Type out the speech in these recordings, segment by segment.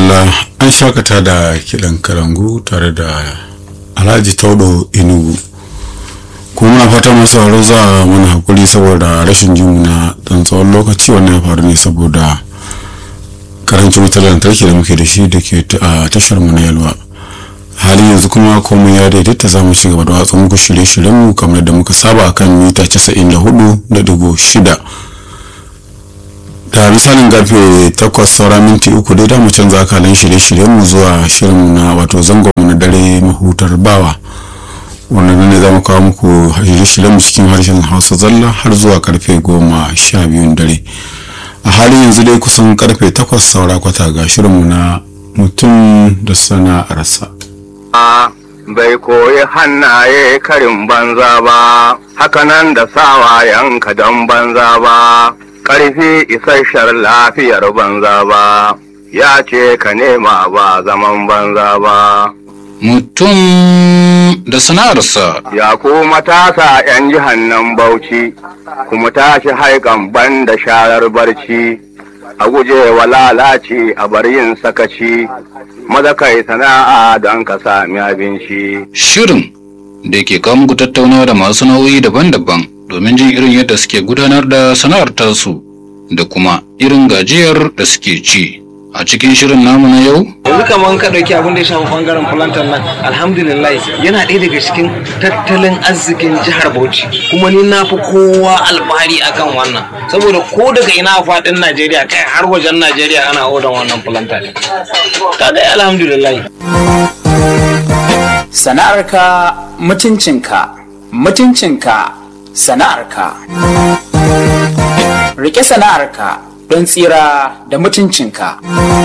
madalla an shakata da kiɗan karangu tare da alhaji taudo inugu kuma muna fata masu sauraro za a mana hakuri saboda rashin jimu na dan tsawon lokaci wannan ya faru ne saboda karancin wutar lantarki da muke da shi da ke a tashar mu na yalwa halin yanzu kuma komai ya daidaita za mu ci gaba da watsa muku shirye-shiryen mu kamar da muka saba akan mita 94.6 da misalin gafe takwas saura minti uku dai mu canza akalan shirye-shiryen mu zuwa shirin na wato zangon mu na dare mahutar bawa wannan ne za mu kawo muku shirye-shiryen mu cikin harshen hausa zalla har zuwa karfe goma sha biyun dare a halin yanzu dai kusan karfe takwas saura kwata ga shirin mu na mutum da sana'arsa bai koyi hannaye karin banza ba hakanan da sawayenka don banza ba ƙarfi isasshen lafiyar banza ba ya ce ka nema ba zaman banza ba mutum da sana'arsa ya ku matasa 'yan jihannan bauchi kuma tashi haikan ban da sharar barci a guje wa lalaci a bar yin sakaci maza kai sana'a don ka sami abinci shirin da ke kawo muku tattaunawa da masu nau'i daban-daban domin jin irin yadda suke gudanar da sana'ar tasu da kuma irin gajiyar da suke ci a cikin shirin namu na yau yanzu kamar ka ɗauki abin da ya shafi ɓangaren plantar nan alhamdulillah yana ɗaya daga cikin tattalin arzikin jihar bauchi kuma ni na fi kowa alfahari akan wannan saboda ko daga ina a faɗin najeriya kai har wajen najeriya ana odan wannan plantar kaga alhamdulillah sana'arka mutuncinka mutuncinka sana'arka rike sana'arka don tsira da mutuncinka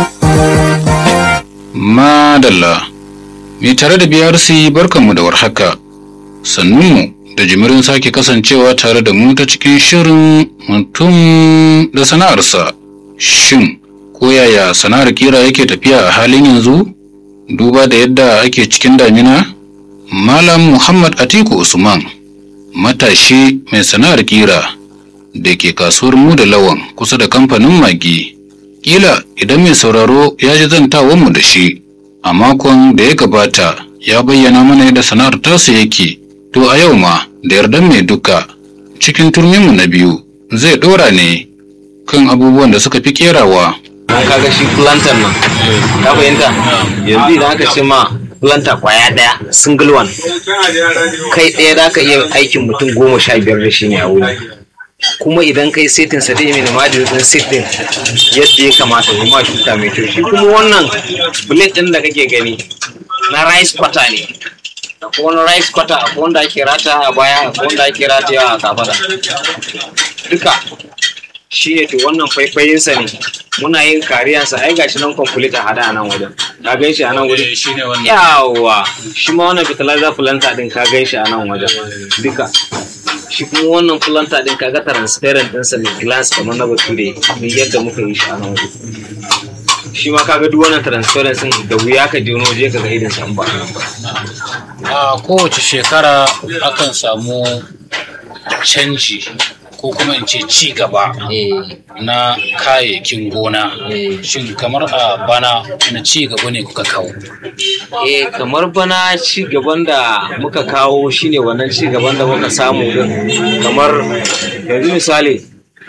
madalla mai tare da brc barkanmu da warhaka sannunmu da jimirin sake kasancewa tare da mu ta cikin shirin mutum da sana'arsa shin ko yaya sana'ar kira yake tafiya a halin yanzu duba da yadda ake cikin damina malam muhammad atiku usman matashi mai sana'ar kira da ke kasuwar mu da lawan kusa da kamfanin magi kila idan mai sauraro ya ji zantawanmu da shi a makon da ya gabata ya bayyana mana yadda sana'ar tasu yake to a yau ma da yardan mai duka cikin turminmu na biyu zai ɗora ne kan abubuwan da suka fi kerawa an kaga shi plantar nan ka fahimta yanzu idan aka ce ma planta kwaya daya single one kai ɗaya za ka iya aikin mutum goma sha biyar da shi ne a wuri kuma idan kai setin sa dai mai da madin din setin yadda ya kamata kuma shuka mai kyau shi kuma wannan blade din da kake gani na rice cutter ne akwai wani rice cutter akwai wanda ake rata a baya akwai wanda ake rata yawa a kafada duka shi ne to wannan faifayinsa ne muna yin kariyansa ai gashi nan complete a hada a nan wajen ka gan shi a nan wajen shine wannan yawa shi ma wannan fertilizer planter din ka gan shi a nan wajen duka shi kuma wannan planter din kaga transparent ɗinsa mai glass kamar na bature ne yadda muka yi shi a nan wajen shi ma kaga duk wannan transparency da wuya ka je wani waje ka ga irin sa in ba a nan ba a kowace shekara akan samu canji ko kuma in ce ci gaba na kayayyakin gona shin kamar a bana na ci gaba ne kuka kawo eh kamar bana ci gaban da muka kawo shine wannan ci gaban da muka samu din kamar yanzu misali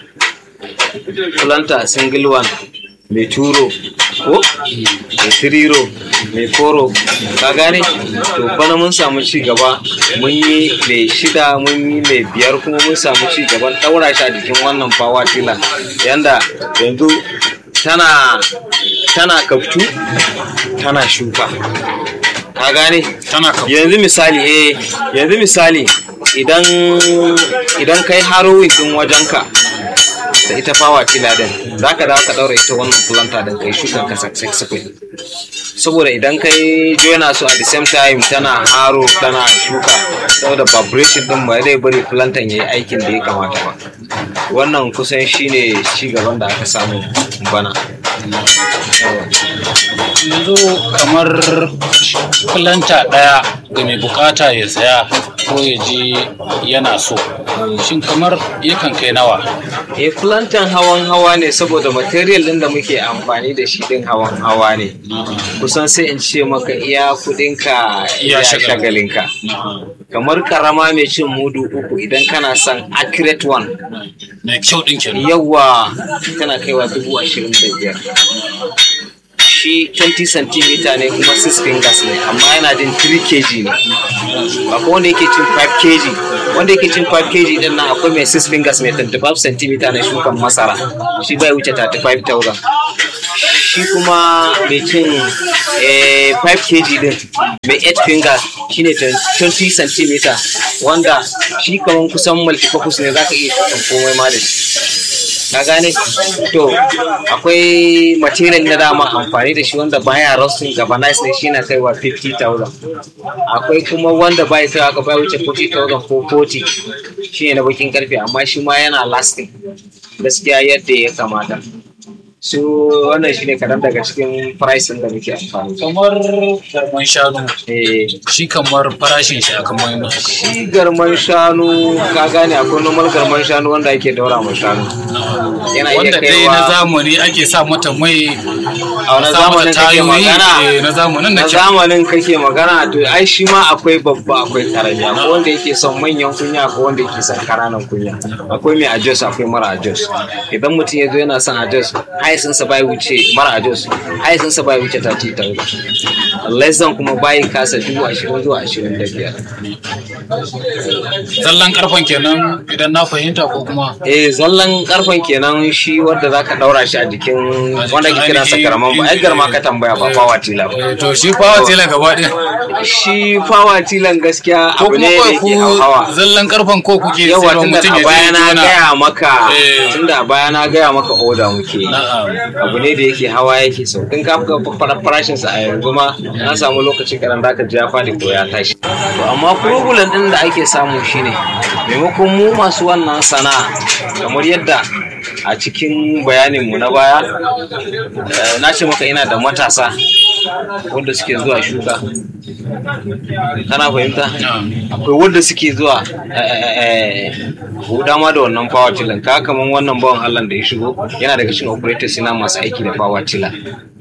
planta single one mai turo ko mai tiriro mai koro ka gane to bana mun samu ci gaba mun yi mai shida mun yi mai biyar kuma mun samu ci gaban daura shi a jikin wannan fawa tila yanda yanzu tana tana kaftu tana shuka ka gane tana kawo yanzu misali eh yanzu misali idan idan kai harrowing din wajenka da ita fawa tila din za ka dawo ka daura ita wannan planta din kai shukan ka successful saboda idan kai joina su at the same time tana haro tana shuka saboda vibration din ba zai bari plantan yayi aikin da ya kamata ba wannan kusan shine ci gaban da aka samu bana yanzu kamar kulanta ɗaya ga mai bukata ya saya ko ya je yana so shin kamar yakan kai nawa eh plantain hawan hawa ne saboda material din da muke amfani da shi din hawan hawa ne kusan sai in ce maka iya kudinka Iya iya shagalin. shagalinka kamar karama mai cin mudu uku idan kana son accurate one mai kyau din kenan yawa tana kaiwa dubu ashirin da biyar shi 20 cm ne kuma 6 fingers ne amma yana jin 3 kg ne akwai wanda yake cin 5 kg wanda yake cin 5 kg din nan akwai mai 6 fingers mai 25 cm na shukan masara shi bai wuce 35,000 shi kuma mai cin eh, 5 kg din mai 8 fingers shine 20 cm wanda shi kaman kusan multifocus ne zaka iya shukan komai ma da shi ka gane to akwai material na dama amfani da shi wanda baya rusting galvanized ne shi na kaiwa 50,000 akwai kuma wanda bai kai aka bai wuce 40,000 ko 40 shi ne na bakin karfe amma shi ma yana lasting gaskiya yadda ya kamata so wannan shi ne kadan daga cikin pricing da muke amfani da kamar garman shanu Eh, shi kamar farashin shi akan mai mutu shi garman shanu ka gane akwai normal garman shanu wanda ake daura ma shanu yana iya wanda dai kaiwa na zamani ake sa mata mai a wani sa mata zamanin kake tayoyi magana eh, na zamanin na da ke zamanin kake magana to ai shi ma akwai babba akwai karami akwai wanda yake son manyan kunya akwai wanda yake son kananan kunya akwai mai ajos akwai mara ajos idan mutum ya zo yana son ajos haisinsa bai wuce mara ajos haisinsa bai wuce ta ci tauda lezzan kuma bai kasa dubu ashirin zuwa ashirin da biyar zallan karfan kenan idan na fahimta ko kuma eh zallan karfen kenan shi wanda zaka daura shi a jikin wanda ke kira sa karaman ba ai garma ka tambaya ba fawa tila ba Eh, to shi fawa tela gaba ɗaya shi fawa tilan gaskiya ko abu kuma ne da kawai yake ku hawa zallan karfan ko kuke yawa sayarwa tunda mutum a ya baya je na gona? gaya maka Eh. tunda a baya na gaya maka oda muke yi. Na'am. abu ne da yake hawa yake sau in ka fuka fara farashin sa a yanzu ma na samu lokaci karan da ka ji ya fadi ko ya tashi to amma problem din da ake samu shine maimakon mu masu wannan sana'a kamar yadda a cikin bayanin mu na baya eh, na ce maka ina da matasa wanda suke zuwa shuka kana fahimta akwai wanda suke zuwa huda ma da wannan power tiller ka kaman wannan bawan Allah da ya shigo yana daga cikin operators na masu aiki da power tiller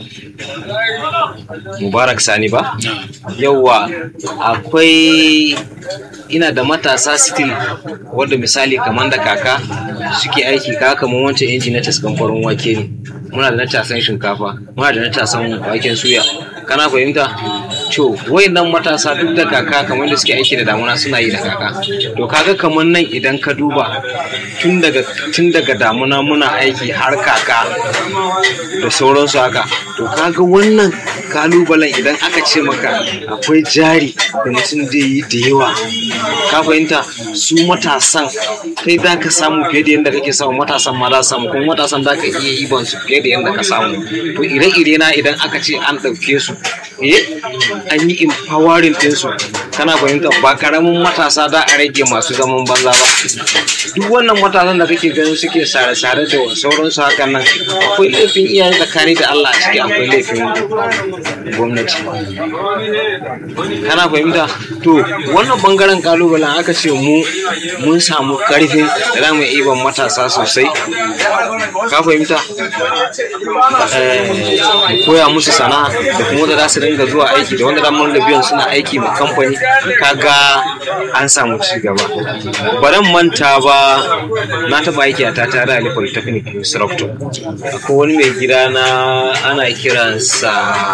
mubarak sani ba yauwa akwai ina da matasa still wanda misali kamar da kaka suke aiki ka kamar wancan inji na taskan farin wake ne muna da na tasan shinkafa muna da na tasan waken suya kana fahimta to wayannan matasa duk da kaka kamar da suke aiki da damuna suna yi da kaka to kaga kamar nan idan ka duba tun daga tun daga damuna muna aiki har kaka da sauransu haka to kaga wannan kalubalen idan aka ce maka akwai jari da mutum zai yi da yawa ka fahimta su matasan kai za ka samu fiye da yadda kake samu matasan ma za su samu kuma matasan za ka iya iban su fiye da yadda ka samu to ire-ire na idan aka ce an ɗauke su eh an yi empowering ɗinsu kana fahimta ba karamin matasa da a rage masu zaman banza ba duk wannan matasan da kake ganin suke sare-sare da sauransu hakan nan akwai laifin iyaye tsakani da Allah a ciki akwai laifin gwamnati kana fahimta to wannan bangaren kalubalen aka ce mu mun samu karfin da za mu iya iban matasa sosai ka fahimta Eh, mu koya musu sana'a da kuma wanda za su dinga zuwa aiki da wanda damar da biyan suna aiki ma kamfani kaga an samu ci gaba baran manta ba na taba aiki a tata da ali polytechnic instructor akwai wani mai gida na ana kiransa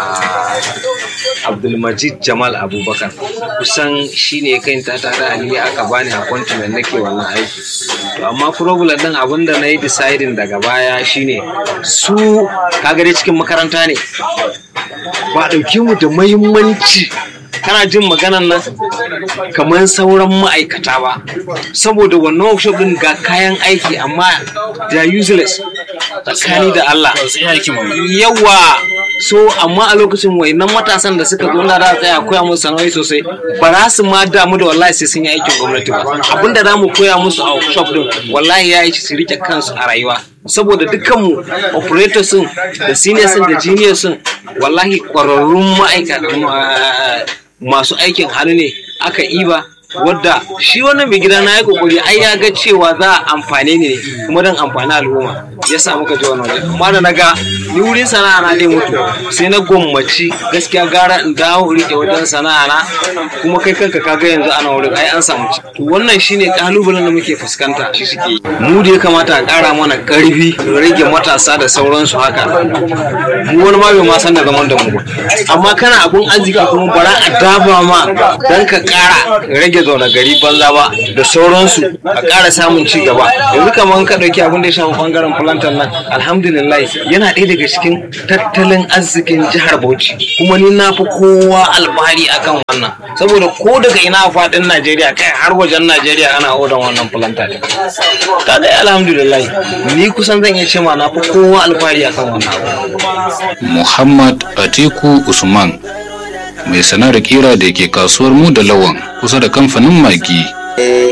abdulmajid jamal abubakar kusan shi ne kai ta tare ali aka bani a kwantinan nake wannan aiki to amma problem din abin da na yi deciding daga baya shine su kaga dai cikin makaranta ne ba a ɗauke mu da mahimmanci kana jin maganan nan kamar sauran ma'aikata ba saboda wannan workshop din ga kayan aiki amma they are useless tsakani da Allah sai aiki mu yawa so amma a lokacin wayannan matasan da suka zo na da tsaya koya musu sana'o'i sosai ba za su ma damu da wallahi sai sun yi aikin gwamnati ba abinda za mu koya musu a workshop din wallahi ya yi su rike kansu a rayuwa saboda dukkanmu operators sun da seniors sun da juniors sun wallahi kwararrun ma'aikata masu aikin hannu ne aka iba wadda shi wannan mai gida na ya kokari ai ya ga cewa za a amfane ne kuma don amfani al'umma ya sa muka ji wannan waje amma da na ga ni wurin sana'a na dai mutu sai na gwammaci gaskiya gara in dawo in rike wajen sana'a na kuma kai kanka ka ga yanzu ana wurin ai an samu ci to wannan shine kalubalen da muke fuskanta shi suke yi mu da ya kamata a kara mana karfi rage matasa da sauransu haka mu wani ma bai ma san da zaman da mu ba amma kana abun arziki kuma bara a daba ma dan ka kara rage zaune gari banza ba da sauransu a ƙara samun ci gaba yanzu kamar ka ɗauki abin da ya shafi ɓangaren plantar nan alhamdulillah yana ɗaya daga cikin tattalin arzikin jihar bauchi kuma ni na fi kowa alfahari akan wannan saboda ko daga ina a faɗin najeriya kai har wajen najeriya ana odan wannan plantar ta dai alhamdulillah ni kusan zan iya ce ma na fi kowa alfahari akan wannan abu Muhammad Atiku Usman mai sana'ar kira da ke kasuwar mu da lawan kusa da kamfanin magi